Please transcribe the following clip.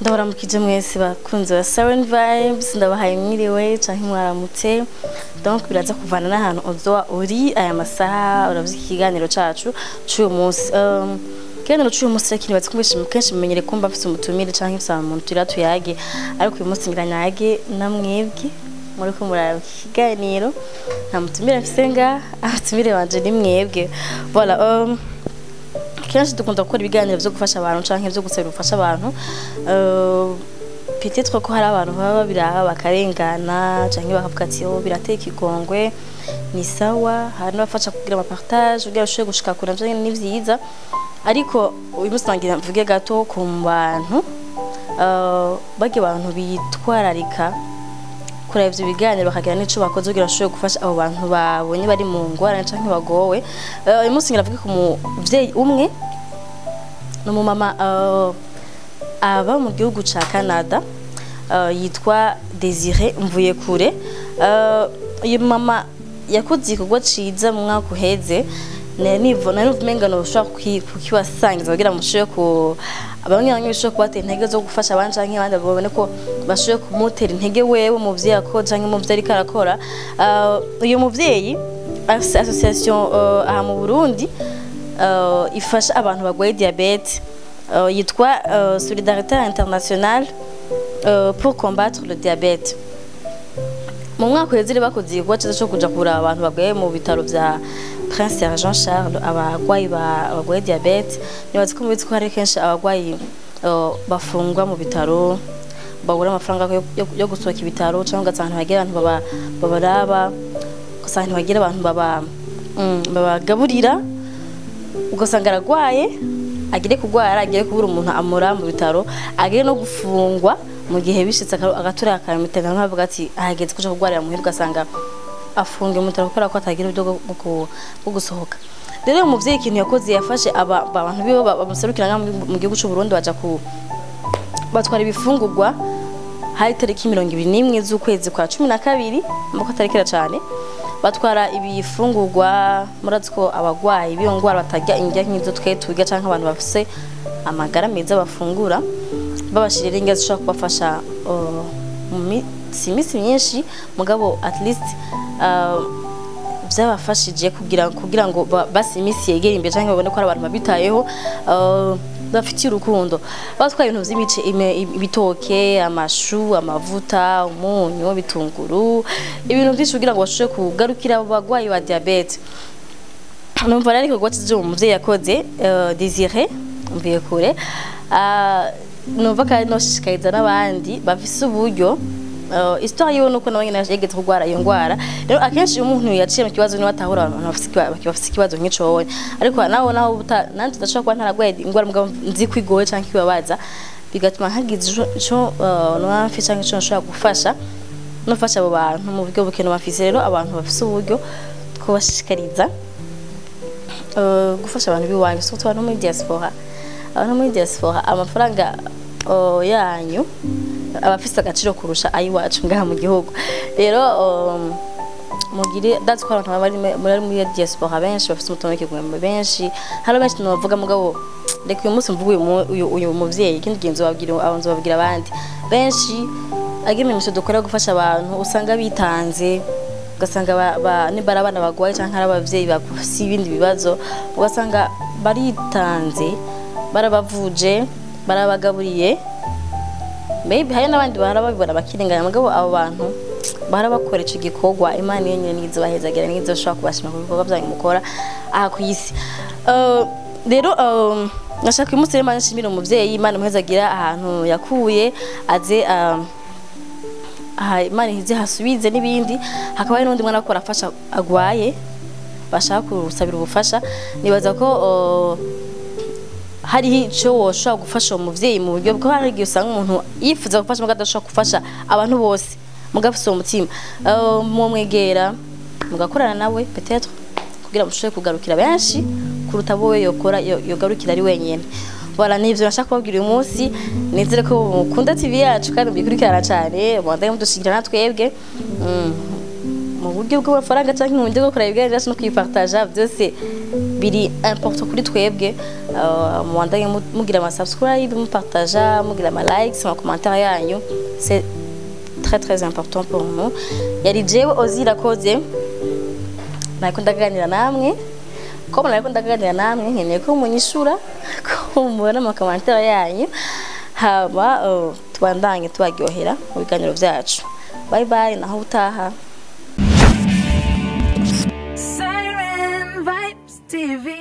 ndabaramukije mwese bakunzi ba Siren Vibes ndabahaye mwiriwe canke mwaramutse donc biraza kuvana n'ahantu uzoba uri aya masaha uravuze ikiganiro cacu c'uyu munsi um, ikiganiro c'uyu munsi rero kinibaza ko kenshi mumenyere kumva mfise umutumire canke mfise umuntu turira tuyage ariko uyu munsi ngira nyage namwebwe muriko muraraba iki kiganiro nta mutumire mfise nga abatumire banje ni mwebwe voilà um, kenshi dukunda gukora ibiganiro vyo gufasha abantu canke vyo gusabira ubufasha abantu uh, peut-être ko hari abantu baba babiraha bakarengana canke bakavuga ati oh birateye ikigongwe ni sawa hari n'abafasha kugira amapartage kugira bashobore gushika kure navyo nyene ni vyiza ariko uyu munsi nagira mvuge gato ku bantu uh, barya abantu bitwararika kureba ivyo biganiro bakagira n'ico bakoze kugira bashobore gufasha abo bantu babonye bari mu ngorane canke bagowe Uh, uyu munsi ngira mvuge ku muvyeyi umwe ni umumama uh, aba mu gihugu ca Canada uh, yitwa Desire Mvuyekure uh, uyu mama yakoze igikorwa ciza mu mwaka uheze nivo nari uvumenga no ushobora kukibasangiza kugira mushobore ku bamwe bamwe bishobora kubatera intege zo gufasha abandi canke abandi babone ko bashoboye kumutera intege wewe umuvyeyi ako canke umuvyeyi ariko arakora Uh, uyu muvyeyi afise association uh, aha mu Burundi uh, ifasha abantu bagwaye diabete uh, yitwa uh, Solidarité Internationale uh, pour combattre le diabète mu mwaka uheze bakoze igikorwa cyiza cyo kuja kuraba abantu bagwaye mu bitaro vya Prince Jean Charles abagwayi bagwaye diabete nibaza ko mubizi ko hari kenshi abagwayi uh, bafungwa mu bitaro babura amafaranga yo, yo, yo gusohoka ibitaro cyangwa ugasanga ntibagira abantu baba babaraba ugasanga ntibagira abantu baba mm, babagaburira ugasanga aragwaye agire kugwara agire kubura umuntu amura mu bitaro agire no gufungwa mu gihe bishitse agatura akamitega nkavuga ati ahageze kuja kugwarira muhira ugasanga afungiwe mu bitaro kubera ko atagira uburyo bwo gusohoka rero uyu muvyeyi ikintu yakoze yafashe aba abantu biwe bamuserukira mu gihugu c'u Burundi baja ku batwara ibifungurwa hari tariki mirongo ibiri n'imwe z'ukwezi kwa cumi na kabiri mbako atarikira cane batwara ibifungurwa murazi ko abagwayi b'iyo ngwara batarya indya nk'izo twe turya canke abantu bafise amagara meza bafungura babashirira indya zishobora kubafasha uh, mu minsi imisi myinshi mugabo at least uh, byabafashije kugira kugira ngo basi imisi yegere imbere canke babone ko ari abantu babitayeho uh, bafitiye urukundo batwaye ibintu vy'imice ibitoke amashu amavuta umunyu bitunguru ibintu vyinshi kugira ngo bashobore kugarukira abo bagwayi ba diabete numva rero igikorwa ciza uwo muvyeyi yakoze uh, Desire mvuye kure uh, numva kandi noshishikariza n'abandi bafise uburyo uh, histoire yiwe nuko nawe nyene yageze kurwara iyo ngwara rero akenshi iyo umuntu yaciye mu kibazo niwe atahura abantu bafise ikibazo nk'ico wowe ariko naho naho nanje ndashobora kuba ntaragwaye ingwara mugabo nzi ko igoye canke ibabaza bigatuma hagize ico nwamfi canke ico nshobora gufasha nofasha abo bantu mu buryo bukenewe bafise rero abantu bafise uburyo twobashishikariza gufasha abantu biwanyu surtout abantu muri diaspora abantu muri diaspora amafaranga yanyu abafise agaciro kurusha ayiwacu ngaha mu gihugu rero mugire that's ko abantu bari muri muri diaspora benshi bafise umutono w'ikigwembe benshi hari benshi novuga mugabo reka uyu munsi mvuga uyu uyu muvyeyi ikindi gihe nzobabwira abanzo babwira abandi benshi agimenyesho dukora gufasha abantu usanga bitanze ugasanga nibara abana bagwaye canke ari abavyeyi bafise ibindi bibazo ugasanga baritanze barabavuje barabagaburiye maybe hari n'abandi bahora babibona bakirenganya mugabo abo bantu bahora bakora ico gikorwa imana iyo nyene nizo bahezagira nizo bashobora kubashima ku bikorwa vyanyu mukora aha ku isi rero nashaka uyu munsi rero imana nshimira umuvyeyi imana muhezagira ahantu yakuye aze aha imana ihize hasubize n'ibindi hakaba hari n'undi mwana ko arafasha agwaye bashaka kusabira ubufasha nibaza ko hariho icyo woshobora gufasha uwo muvyeyi mu buryo bwo hari igihe usanga umuntu yifuza gufasha mugabo adashobora gufasha abantu bose mugabo afise uwo mutima mumwegera mugakorana nawe peut-être kugira mushobore kugarukira benshi kuruta bo yokora yogarukira ari wenyene voilà nivyo nashaka kubabwira uyu munsi nizere ko mukunda tv yacu kandi mubikurikirana cane mwandaye mudushigikira natwebwe mu buryo bw'amafaranga canke mu buryo bwo kureba ibiganiro no kwipartaja byose biri important kuri twebwe uh, mubandanye mu- mugira ama subscribe mupartaja mugira ama likes ama commentaire yanyu c'est très très important pour nous yari jewe ozira koze nariko ndaganira namwe ko nariko ndaganira namwe nkeneye ko munyishura ko mubona amakomantere yanyu hama uh, tubandanye tubaryohera mu biganiro vyacu bye bye naho utaha Siren Vibes TV.